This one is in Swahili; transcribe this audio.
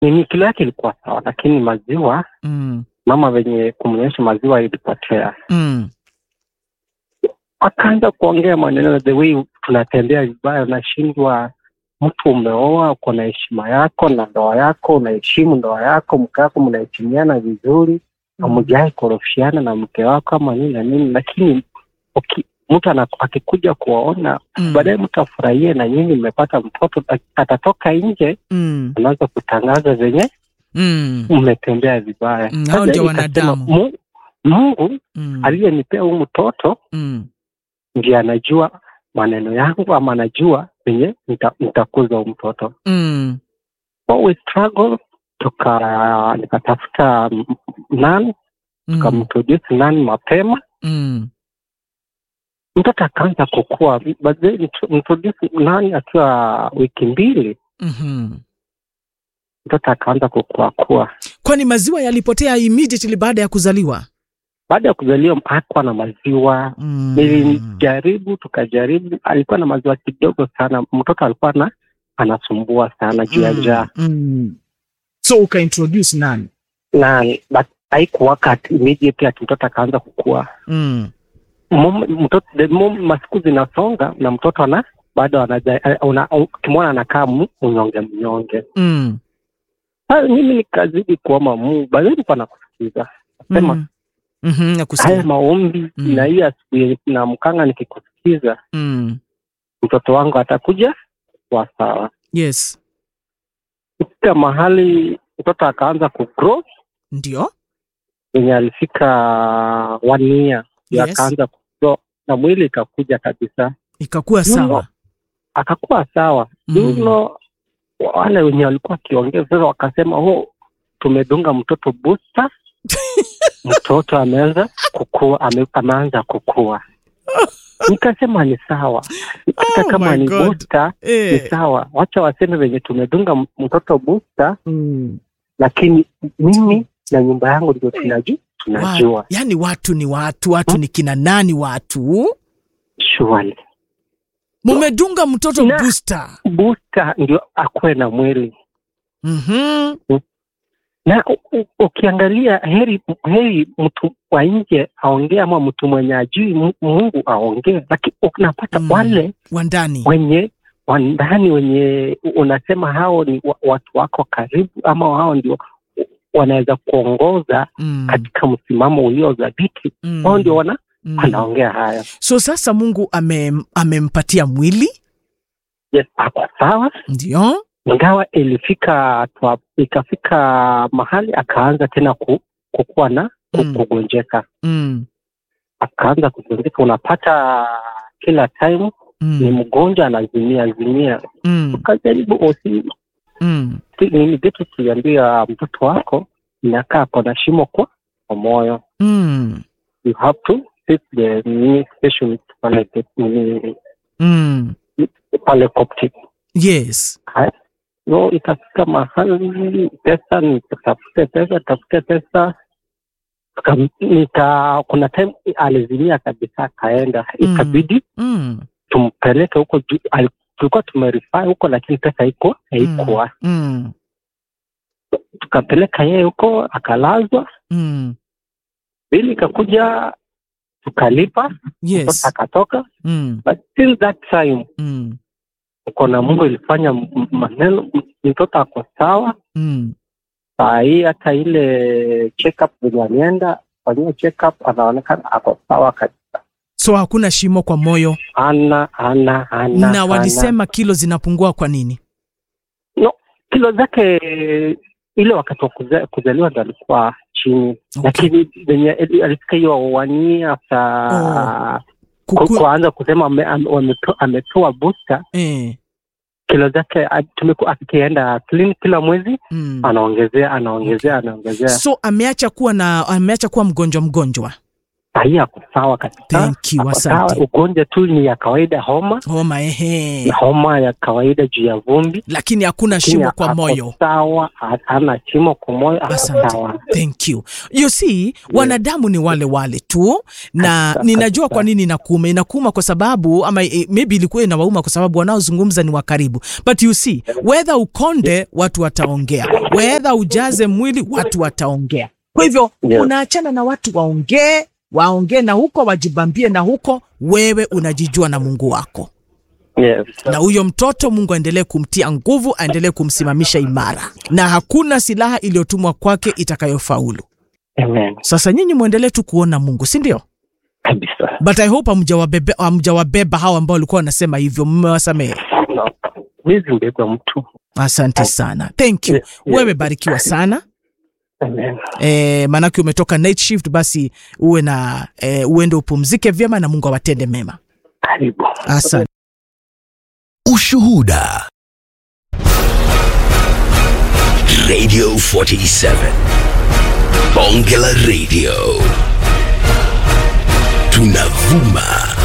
nini kilo yake ilikuwa sawa, lakini maziwa Mm. mama venye kumnyonyesha maziwa ilipotea. Mm. Akaanza kuongea maneno the way tunatembea vibaya, unashindwa mtu umeoa, uko na heshima yako na ndoa yako, unaheshimu ndoa yako, mke wako mnaheshimiana vizuri, hamjai korofishiana na mke wako ama nini na nini, lakini uki- mtu ana- akikuja kuwaona Mm. baadaye mtu afurahie na nyinyi mmepata mtoto, atatoka nje Mm. anaanza kutangaza venye Mm. mmetembea vibaya. Mm, Sasa hao ndio ikasema, wanadamu. Mu- Mungu Mm. aliyenipea huu mtoto Mm. ndiye anajua maneno yangu ama anajua venye nita- nitakuza huu mtoto. Mm. So we struggle, tuka nikatafuta m- nan Mm. tukamintroduce nan mapema, Mm. mtoto akaanza kukua. But then intro- introduce nan akiwa wiki mbili, Mhm. mtoto akaanza kukua kua. Kwani maziwa yalipotea immediately baada ya kuzaliwa? Baada ya kuzaliwa hakuwa na maziwa Mm. nilijaribu tukajaribu, alikuwa na maziwa kidogo sana. Mtoto alikuwa na anasumbua sana juu ya njaa Mm. So ukaintroduce nani? na but haikuwaka ati immediately ati mtoto akaanza kukua. Mm. Mom- Mtoto the mom, masiku zinasonga na mtoto ana bado anaja- una- ukimwona anakaa mu- mnyonge mnyonge. Mm. Sasa mimi nikazidi kuomba Mungu, baadaye nilikuwa nakusikiza sema Mm. Mhm, haya nakusikia. maombi Mm. na hii asubuhi na mkanga nikikusikiza, Mm. mtoto wangu atakuja kwa sawa. Yes. kufika mahali mtoto akaanza kugrow Ndio. wenye alifika one year ndio Yes. akaanza kugrow na mwili ikakuja kabisa Ikakuwa You know, sawa. akakuwa sawa Mm. you know, wale wenye walikuwa wakiongea sasa wakasema oh, tumedunga mtoto booster mtoto ameanza kukua ame, ameanza kukua nikasema ni sawa hata Oh kama my ni God. booster ni Eh. sawa wacha waseme venye tumedunga m- mtoto booster Mm. lakini mimi na nyumba yangu ndio tunajua tunajua Wa, yani watu ni watu, watu ni kina nani watu? surely Mumedunga mtoto Na- booster. booster ndio akuwe na mwili Mhm. na u- u- ukiangalia heri heri mtu wa nje aongee ama mtu mwenye ajui Mu- Mungu aongee, lakini unapata Mm. wale Wa ndani. wenye wandani wenye unasema hao ni wa- watu wako karibu ama hao ndio wanaweza kuongoza Mm. katika msimamo ulio dhabiti, Mm. wao ndio wana Mm. wanaongea haya. So sasa Mungu ame, amempatia mwili Yes, ako sawa, ndio. ingawa ilifika twa, ikafika mahali akaanza tena ku, kukuwa na ku- Mm. kugonjeka, Mm. akaanza kugonjeka. Unapata kila time ni Mm. mgonjwa anazimia zimia. Mm. Tukajaribu osi Mm. nini vitu tuliambia mtoto wako inakaa kona shimo kwa kwa moyo, Mm. you have to sit the nini specialist pale the- nini Mm. pale Coptic. Yes. Haya. No, ikafika mahali pesa, nikatafute pesa, tafute pesa Tuka- nika kuna time alizimia kabisa, akaenda Mm. ikabidi Mm. tumpeleke huko juu. ali- Tulikuwa tumerifaa huko, lakini pesa haiko haikuwa. Mm. Tukapeleka yeye huko, akalazwa. Mm. Bili ikakuja, tukalipa, mtoto Yes. akatoka. Mm. But till that time Mm. uko na Mungu ilifanya m- m- maneno, m- mtoto ako sawa. Mm. saa hii hata ile check up venye alienda fanyia check up anaonekana ako sawa kabisa So hakuna shimo kwa moyo ana ana ana na walisema kilo zinapungua kwa nini? no kilo zake ile wakati wa kuza- kuzaliwa ndo alikuwa chini Okay. lakini venye ali- alifika hiyo wania sa Kuku... kuanza kusema ame- ame- wameto- amepewa booster Eh. kilo zake a- tumeku- akienda clinic kila mwezi Mm. anaongezea anaongezea anaongezea So ameacha kuwa na ameacha kuwa mgonjwa mgonjwa. sahii ako sawa kabisa. Thank you, Ako asante. sawa. Ugonjwa tu ni ya kawaida, homa homa ehe, homa ya kawaida juu ya vumbi. lakini hakuna Lakini shimo kwa ako moyo. Sawa, ha- hana shimo kwa moyo, ako Asante. sawa. Thank you. You see, wanadamu ni wale wale tu, na Kabisa, ninajua kabisa. kwa nini inakuuma. Inakuuma kwa sababu ama eh, maybe ilikuwa inawauma kwa sababu wanaozungumza ni wa karibu, but you see, whether ukonde watu wataongea, whether ujaze mwili watu wataongea. Kwa hivyo Yeah. unaachana na watu waongee, waongee na huko, wajibambie na huko, wewe unajijua na Mungu wako Yes. na huyo mtoto Mungu aendelee kumtia nguvu, aendelee kumsimamisha imara, na hakuna silaha iliyotumwa kwake itakayofaulu. Amen. Sasa nyinyi mwendelee tu kuona Mungu, si ndio? Kabisa. But I hope hamjawabebe hamjawabeba hao ambao walikuwa wanasema hivyo, mmewasamehe. No. Huwezi mbeba mtu. Asante sana, thank you. Yeah, yeah. Wewe barikiwa sana Amen. e, maanake umetoka night shift, basi uwe na e, uende upumzike vyema na Mungu awatende mema. Karibu. Asante. Ushuhuda. Radio 47. Bonge la Radio. Tunavuma